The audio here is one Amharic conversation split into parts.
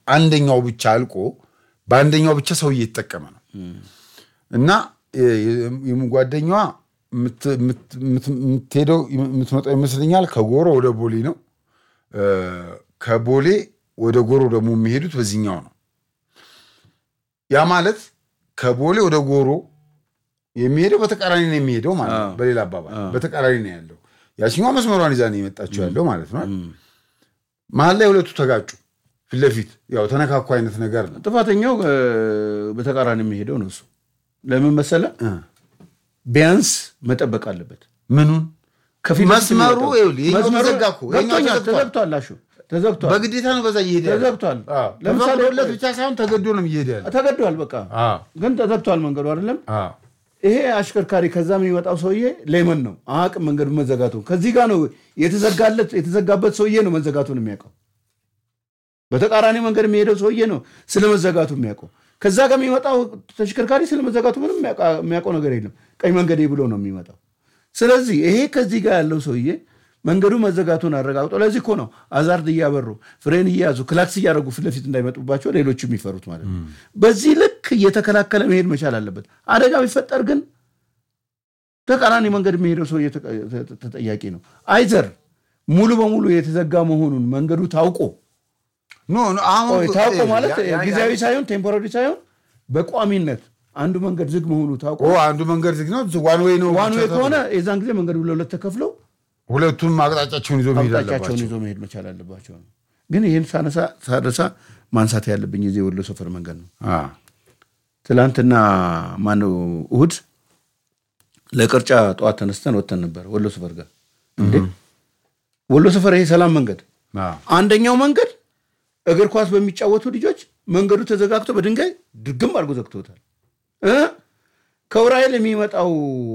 አንደኛው ብቻ አልቆ በአንደኛው ብቻ ሰው እየተጠቀመ ነው እና ጓደኛዋ የምትሄደው የምትመጣው ይመስለኛል ከጎሮ ወደ ቦሌ ነው። ከቦሌ ወደ ጎሮ ደግሞ የሚሄዱት በዚህኛው ነው። ያ ማለት ከቦሌ ወደ ጎሮ የሚሄደው በተቃራኒ ነው የሚሄደው ማለት ነው። በሌላ አባባል በተቃራኒ ነው ያለው። ያችኛዋ መስመሯን ይዛ ነው የመጣችው ያለው ማለት ነው። መሀል ላይ ሁለቱ ተጋጩ፣ ፊት ለፊት ያው ተነካኩ አይነት ነገር ነው። ጥፋተኛው በተቃራኒ የሚሄደው ነው እሱ። ለምን መሰለ? ቢያንስ መጠበቅ አለበት። ምኑን ከፊት ለፊት መስመሩ የሚወጣው። ይኸውልህ፣ ይሄኛው መስመሩ ተዘጋ እኮ፣ ይሄኛው ገብቶኛል፣ ተዘግቷል። ተዘግቷል። አሹ ተዘግቷል፣ በግዴታ ነው በዛ እየሄደ ያለው። ተዘግቷል። ለምሳሌ ለምሳሌ ሁለት ብቻ ሳይሆን ተገዶ ነው እየሄደ ያለው። ተገዷል። በቃ አዎ፣ ግን ተዘግቷል መንገዱ አይደለም። አዎ። ይሄ አሽከርካሪ ከዛ የሚመጣው ሰውዬ ሌመን ነው አቅም መንገዱ መዘጋቱ ከዚህ ጋር ነው የተዘጋለት የተዘጋበት ሰውዬ ነው መዘጋቱን የሚያውቀው። በተቃራኒ መንገድ የሚሄደው ሰውዬ ነው ስለ መዘጋቱ የሚያውቀው። ከዛ ጋር የሚመጣው ተሽከርካሪ ስለ መዘጋቱ ምንም የሚያውቃ- የሚያውቀው ነገር የለም። ቀኝ መንገዴ ብሎ ነው የሚመጣው። ስለዚህ ይሄ ከዚህ ጋር ያለው ሰውዬ መንገዱ መዘጋቱን አረጋግጦ ለዚህ እኮ ነው አዛርድ እያበሩ ፍሬን እየያዙ ክላክስ እያደረጉ ፊት ለፊት እንዳይመጡባቸው ሌሎቹ የሚፈሩት ማለት ነው። በዚህ ልክ እየተከላከለ መሄድ መቻል አለበት። አደጋ ቢፈጠር ግን ተቃራኒ መንገድ የሚሄደው ሰውዬ ተጠ- ተጠ- ተጠያቂ ነው። አይዘር ሙሉ በሙሉ የተዘጋ መሆኑን መንገዱ ታውቆ ኖ ኖ፣ አሁን ቆይ፣ ታውቆ ማለት ያ- ያ- ጊዜያዊ ሳይሆን ቴምፖራሪ ሳይሆን በቋሚነት አንዱ መንገድ ዝግ መሆኑ ታውቆ ኦ አንዱ መንገድ ዝግ ነው፣ ዋን ዌይ ነው። ዋን ብቻ ዌይ ተብሎ ከሆነ የዛን ጊዜ መንገዱ ለሁለት ተከፍለው ሁለቱም አቅጣጫቸውን ይዞ መሄድ አቅጣጫቸውን አለባቸው። ይዞ መሄድ መቻል አለባቸው ነው። ግን ይህን ሳነሳ ሳነሳ ማንሳት ያለብኝ የዚህ ወሎ ሰፈር መንገድ ነው። አዎ፣ ትላንትና ማነው እሑድ ለቅርጫ ጠዋት ተነስተን ወጥተን ነበር ወሎ ሰፈር ጋር እንዴ ወሎ ሰፈር ይሄ ሰላም መንገድ አዎ። አንደኛው መንገድ እግር ኳስ በሚጫወቱ ልጆች መንገዱ ተዘጋግቶ በድንጋይ ድግም አድርጎ ዘግቶታል እ ከውራኤል የሚመጣው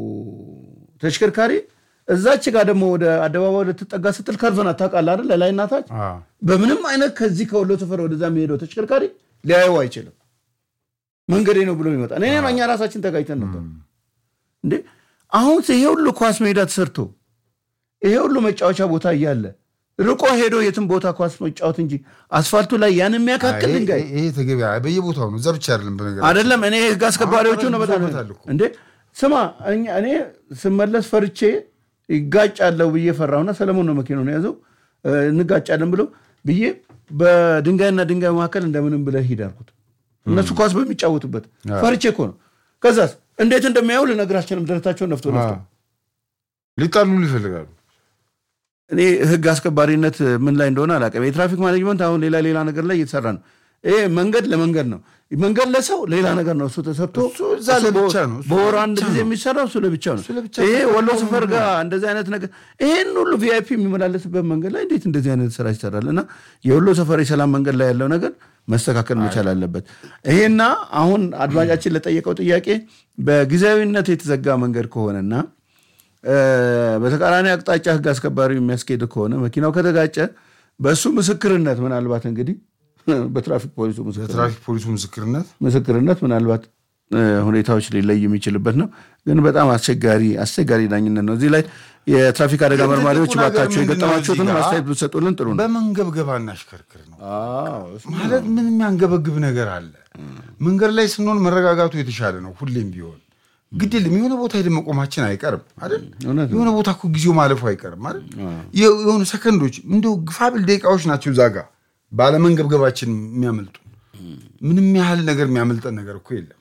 ተሽከርካሪ እዛች ጋር ደግሞ ወደ አደባባይ ልትጠጋ ስትል ከርቨን ታውቃለህ አይደል ለላይና ታች አዎ። በምንም አይነት ከዚህ ከወሎ ሰፈር ወደዛ የሚሄደው ተሽከርካሪ ሊያየው አይችልም። መንገዴ ነው ብሎ ይመጣል። እኔ እኛ ራሳችን ተጋጭተን ነበር እንዴ። አሁን ይሄ ሁሉ ኳስ ሜዳ ተሰርቶ ይሄ ሁሉ መጫወቻ ቦታ እያለ ርቆ ሄዶ የትም ቦታ ኳስ መጫወት እንጂ አስፋልቱ ላይ ያን የሚያካክል ይሄ- ድንጋይ ይሄ ተገቢ በየቦታው ነው። እዛ ብቻ አይደለም። በነገር አይደለም። እኔ ህግ አስከባሪዎቹ ነው በጣም ይዞበታል እኮ። እንዴ ስማ፣ እኛ- እኔ ስመለስ ፈርቼ ይጋጫለሁ ብዬ ፈራሁና ሰለሞን ነው መኪናውን የያዘው እ፣ እንጋጫለን ብሎ ብዬ በድንጋይና ድንጋይ መካከል እንደምንም ብለህ ሂድ አልኩት። እነሱ ኳስ በሚጫወቱበት ፈርቼ እኮ ነው። ከዛስ እንዴት እንደሚያዩ ልነግራችንም ደረታቸውን ነፍቶ ነፍቶ ሊጣሉ ይፈልጋሉ። እኔ ህግ አስከባሪነት ምን ላይ እንደሆነ አላውቅም። የትራፊክ ማኔጅመንት አሁን ሌላ ሌላ ነገር ላይ እየተሰራ ነው። ይሄ መንገድ ለመንገድ ነው። መንገድ ለሰው ሌላ ነገር ነው። እሱ ተሰርቶ እሱ እዛ ለብቻ ነው። እሱ በወር አንድ ጊዜ የሚሰራው እሱ ለብቻ ነው። ለብቻ ይሄ ነው። ወሎ ሰፈር ጋር እንደዚህ አይነት ነገር ይሄን ሁሉ ቪአይፒ የሚመላለስበት መንገድ ላይ እንዴት እንደዚህ አይነት ስራ ይሰራል? እና የወሎ ሰፈር የሰላም መንገድ ላይ ያለው ነገር መስተካከል መቻል አለበት። ይሄና አሁን አድማጫችን ለጠየቀው ጥያቄ በጊዜያዊነት የተዘጋ መንገድ ከሆነና እ፣ በተቃራኒ አቅጣጫ ህግ አስከባሪ የሚያስኬድ ከሆነ መኪናው ከተጋጨ በእሱ ምስክርነት ምናልባት እንግዲህ በትራፊክ ፖሊሱ ምስክርነት የትራፊክ ፖሊሱ ምስክርነት ምስክርነት ምናልባት እ፣ ሁኔታዎች ሊለይ የሚችልበት ነው። ግን በጣም አስቸጋሪ አስቸጋሪ ዳኝነት ነው። እዚህ ላይ የትራፊክ አደጋ ግን መርማሪዎች ትልቁ ነገር ባካቸው ምንድን ነው የገጠማችሁትን እዚህ ጋር? አስተያየት ብትሰጡልን ጥሩ ነው። በመንገብገብ አናሽከርክር ነው አዎ፣ እሱ ማለት ምን የሚያንገበግብ ነገር አለ? መንገድ ላይ ስንሆን መረጋጋቱ የተሻለ ነው። ሁሌም ቢሆን ግድ የለም የሆነ ቦታ ሄደን መቆማችን አይቀርም አይደል? እውነት ነው። የሆነ ቦታ እኮ ጊዜው ማለፉ አይቀርም አይደል? የ- የሆኑ ሰከንዶች እንደው ግፋብል ደቂቃዎች ናቸው እዛ ጋ ባለመንገብገባችን የሚያመልጡ ምንም ያህል ነገር የሚያመልጠን ነገር እኮ የለም።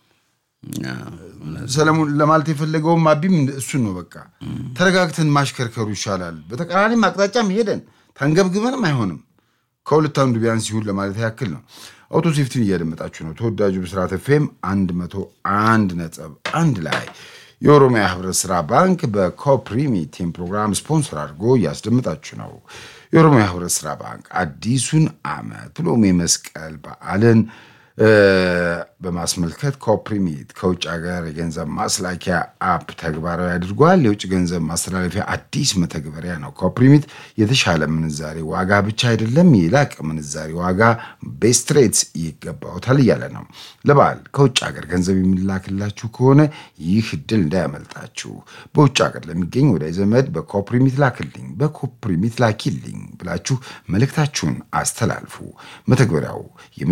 ሰለሞን ለማለት የፈለገውም አቢም እሱን ነው። በቃ ተረጋግተን ማሽከርከሩ ይሻላል። በተቃራኒም አቅጣጫም ሄደን ተንገብግበንም አይሆንም። ከሁለት አንዱ ቢያንስ ይሁን ለማለት ያክል ነው። አውቶ ሴፍቲን እያደመጣችሁ ነው። ተወዳጁ ብስራት ኤፍኤም 101 ነጥብ አንድ ላይ የኦሮሚያ ህብረት ስራ ባንክ በኮፕሪሚቲም ፕሮግራም ስፖንሰር አድርጎ እያስደምጣችሁ ነው። የኦሮሚያ ህብረት ስራ ባንክ አዲሱን ዓመት ብሎም የመስቀል በዓልን እ፣ በማስመልከት ኮፕሪሚት ከውጭ ሀገር የገንዘብ ማስላኪያ አፕ ተግባራዊ አድርጓል። የውጭ ገንዘብ ማስተላለፊያ አዲስ መተግበሪያ ነው። ኮፕሪሚት የተሻለ ምንዛሬ ዋጋ ብቻ አይደለም፣ የላቀ ምንዛሬ ዋጋ ቤስት ሬትስ ይገባውታል እያለ ነው። ለበዓል ከውጭ ሀገር ገንዘብ የሚላክላችሁ ከሆነ ይህ እድል እንዳያመልጣችሁ። በውጭ ሀገር ለሚገኝ ወዳጅ ዘመድ በኮፕሪሚት ላክልኝ፣ በኮፕሪሚት ላኪልኝ ብላችሁ መልእክታችሁን አስተላልፉ። መተግበሪያው